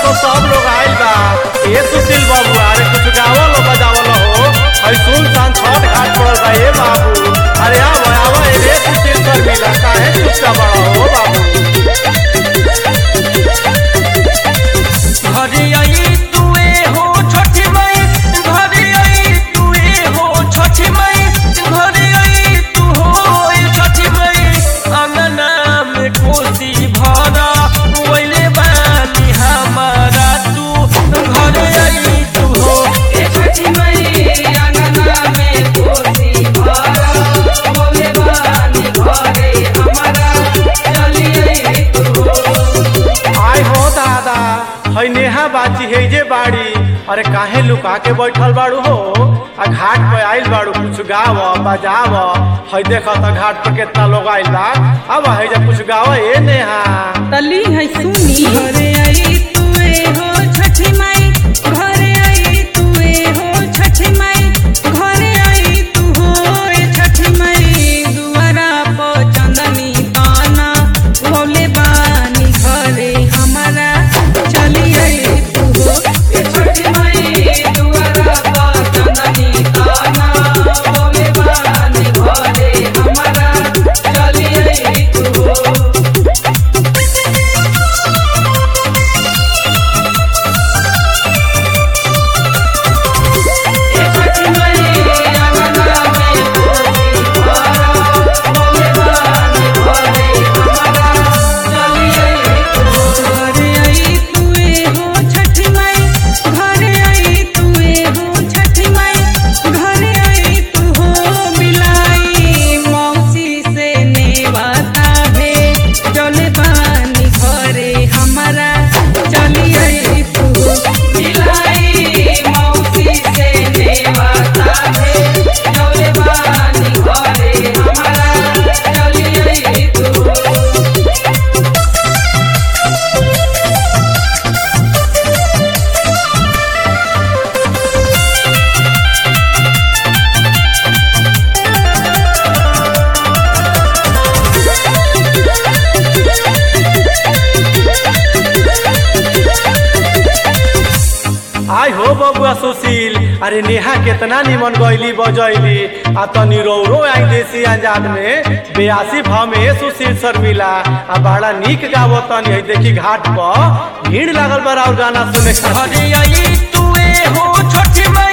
तो सब लोग आइल बा ए सुशील बाबू अरे कुछ गावल बजावल हो हई सुन सान छठ घाट पड़ल बा ए बाबू अरे आव आव ए रे सुशील सर मिला काहे चुपचाप बड़ा हो बाबू घरे आई तुए हो छठी माई घरे आई तुए हो छठी माई घरे आई तू हो छठी माई अंगना में कोसी भरा वैले बानी हमारा तू घरे आई तू हो छठी माई अंगना में कोसी भरा वैले बानी घरे हमारा चली आई तू हो आय हो दादा हई नेहा बाची है जे बाड़ी अरे काहे लुका के बैठल बाड़ू हो आ घाट पे आइल बाड़ू कुछ गाव बजाव हई देख त घाट पे कितना लोग आइल बा अब है जे कुछ गाव ए नेहा तली है सुनी घरे आई तुए हो छठी माई घरे आई तुए हो छठी माई घरे आई तू हो ए छठी माई दुआरा पर चंदनी ताना बोले बानी घरे हमारा चली आई तू हो ए छठी माई दुआरा पर चंदनी ताना बोले बानी घरे हमारा चली आई तू हो ए छठी माई अंगना में कोसी भरा बोले बानी घरे हमारा चली आई तू हो घरे आई तुए हो छठी माई घरे आई तुए हो छठी माई घरे आई तू हो मिलाई मौसी से नेवाता भे चले बानी घरे हमारा चली आई तू हो मिलाई मौसी से नेवाता है चले बानी घरे हमारा चली आई तू आय हो बबुआ सुशील अरे नेहा कितना निमन गईली बजैली आ तनी रौरो आई देसी अंजाद में बेयासी भाव में सुशील सर मिला आ बड़ा नीक गावो तनी है देखी घाट पर भीड़ लागल बा और गाना सुने खातिर। घरे आई तुए हो छोटी माई